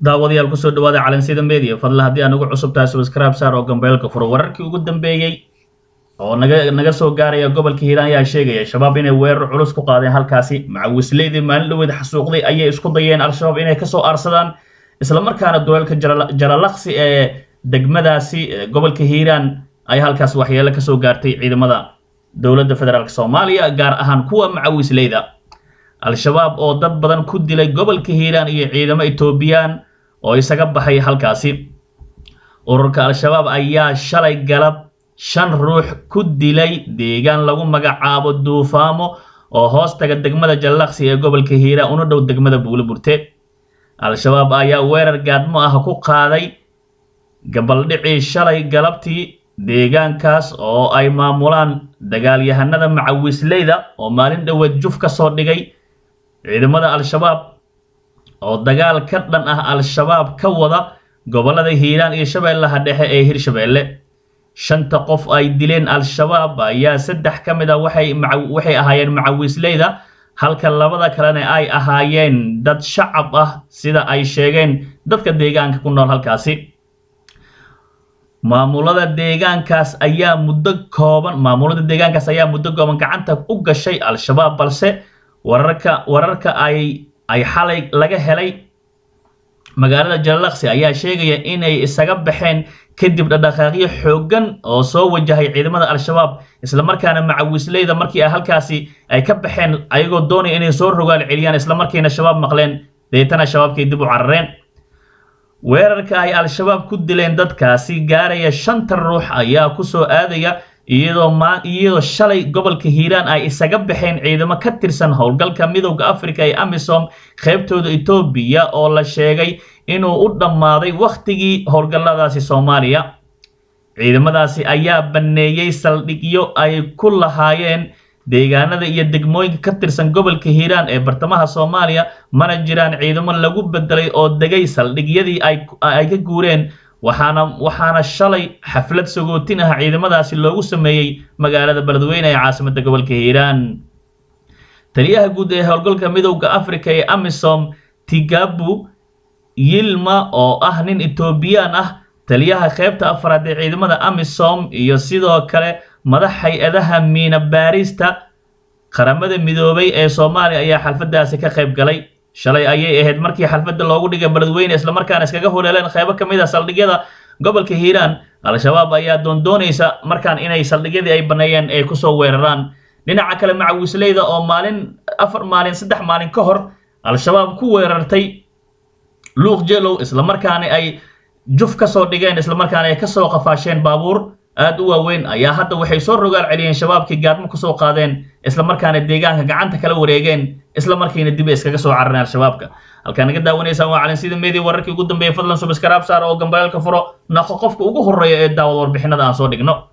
daawadayaal kusoo dhawaada calansida media fadla haddii aan ugu cusub tahay subscribe saar oo gambeelka furo wararkii ugu dambeeyey oo naga naga soo gaaraya gobolka hiiraan ayaa sheegaya shabaab inay weerar culus ku qaadeen halkaasi macawisleydii maalin dhaweed xasuuqday ayay isku dayeen al-shabaab inay kasoo aarsadaan islamarkaana duleelka jalalaqsi ee degmadaasi gobolka hiiraan ay halkaas waxyeelo kasoo gaartay ciidamada dowladda federaalk soomaaliya gaar ahaan kuwa macawisleyda al-shabaab oo dad badan ku dilay gobolka hiiraan iyo ciidamo etoobiyaan oo isaga baxay halkaasi ururka al-shabaab ayaa shalay galab shan ruux ku dilay deegaan lagu magacaabo duufaamo oo hoos taga degmada jallaqsi ee gobolka hiiraan una dhow degmada buuliburte al-shabaab ayaa weerar gaadmo ah ku qaaday gabaldhicii shalay galabtii deegaankaas oo ay maamulaan dagaalyahanada macawisleyda oo maalin dhoweed juf ka soo dhigay ciidamada al-shabaab oo dagaal ka dhan ah al-shabaab ka wada gobollada hiiraan iyo shabeellaha dhexe ee hirshabeelle shanta qof ay dileen al-shabaab ayaa saddex ka mid a waxay waxay ahaayeen macawisleyda halka labada kalena ay ahaayeen dad shacab ah sida ay sheegeen dadka deegaanka ku nool halkaasi maamulada deegaankaas ayaa muddo kooban maamulada deegaankaas ayaa muddo kooban gacanta u gashay al-shabaab balse wararka wararka ay ay xalay laga helay magaalada jalalaqsi ayaa sheegaya inay isaga baxeen kadib dhadhaqaaqyo xooggan oo soo wajahay ciidamada al-shabaab islamarkaana macawisleyda markii ay halkaasi ay ka baxeen ayagoo doonaya inay soo rogaal celiyaan islamarkiina shabaab maqleen deetana shabaabkay dib u carareen weerarka ay al-shabaab ku dileen dadkaasi gaaraya shanta ruux ayaa kusoo aadaya iyadoo ma iyadoo shalay gobolka hiiraan ay isaga baxeen ciidamo ka tirsan howlgalka midowda africa ee amisom qaybtooda etoobiya oo la sheegay inuu u dhammaaday wakhtigii howlgalladaasi soomaaliya ciidamadaasi ayaa banneeyey saldhigyo ay ku lahaayeen deegaanada iyo degmooyinka ka tirsan gobolka hiiraan ee bartamaha soomaaliya mana jiraan ciidamo lagu bedelay oo degay saldhigyadii ay ka guureen waxaana waxaana shalay xaflad sagootin ah ciidamadaasi loogu sameeyey magaalada beledweyne ee caasimada gobolka hiiraan taliyaha guud ee howlgalka midowda africa ee amisom tigabu yilma oo ah nin etoobiyaan ah taliyaha qaybta afraad ee ciidamada amisom iyo sidoo kale madax hay-adaha miina baarista qaramada midoobay ee soomaaliya ayaa xalfadaasi ka qayb galay shalay ayay ahayd markii xalfadda loogu dhigay beledweyne islamarkaana iskaga holeeleen qaybo ka mid a saldhigyada gobolka hiiraan al-shabaab ayaa doondoonaysa markaan inay saldhigyadii ay banneeyeen ay kusoo weeraraan dhinaca kale macawisleyda oo maalin afar maalin saddex maalin ka hor al-shabaab ku weerartay luuq jelow islamarkaana ay juf ka soo dhigeen islamarkaana ay kasoo qafaasheen baabuur aad u waaweyn ayaa hadda waxay soo rogaal celiyeen shabaabkii gaadmo kusoo qaadeen islamarkaana deegaanka gacanta kala wareegeen islamarkiina dib ay iskaga soo carareen al-shabaabka halkaa naga daawanaysaan waa calansida media wararkii ugu dambeeyay fadlan subscribe saar oo gambayaalka furo naqo qofka ugu horreeya ee daawad warbixinada aan soo dhigno